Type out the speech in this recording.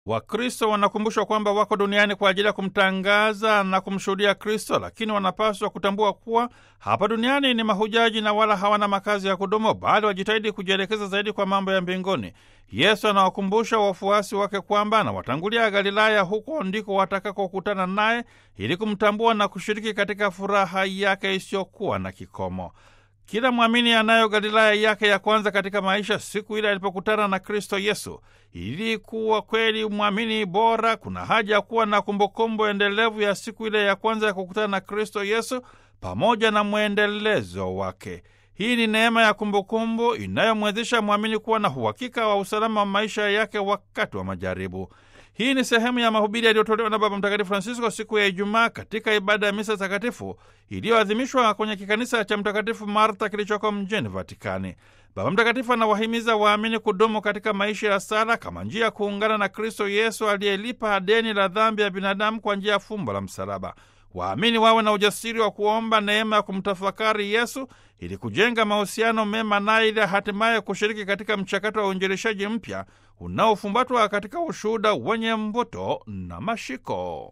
Wakristo wanakumbushwa kwamba wako duniani kwa ajili ya kumtangaza na kumshuhudia Kristo, lakini wanapaswa kutambua kuwa hapa duniani ni mahujaji na wala hawana makazi ya kudumu, bali wajitahidi kujielekeza zaidi kwa mambo ya mbinguni. Yesu anawakumbusha wafuasi wake kwamba anawatangulia Galilaya, huko ndiko watakakokutana naye ili kumtambua na kushiriki katika furaha yake isiyokuwa na kikomo. Kila mwamini anayo Galilaya yake ya kwanza katika maisha, siku ile alipokutana na Kristo Yesu. Ili kuwa kweli mwamini bora, kuna haja ya kuwa na kumbukumbu endelevu ya siku ile ya kwanza ya kukutana na Kristo Yesu pamoja na mwendelezo wake. Hii ni neema ya kumbukumbu inayomwezesha mwamini kuwa na uhakika wa usalama wa maisha yake wakati wa majaribu. Hii ni sehemu ya mahubiri yaliyotolewa na Baba Mtakatifu Francisco siku ya Ijumaa katika ibada ya misa takatifu iliyoadhimishwa kwenye kikanisa cha Mtakatifu Marta kilichoko mjini Vatikani. Baba Mtakatifu anawahimiza waamini kudumu katika maisha ya sala kama njia ya kuungana na Kristo Yesu aliyelipa deni la dhambi ya binadamu kwa njia ya fumbo la msalaba. Waamini wawe na ujasiri wa kuomba neema ya kumtafakari Yesu ili kujenga mahusiano mema naye, ili hatimaye kushiriki katika mchakato wa uinjilishaji mpya unaofumbatwa katika ushuhuda wenye mvuto na mashiko.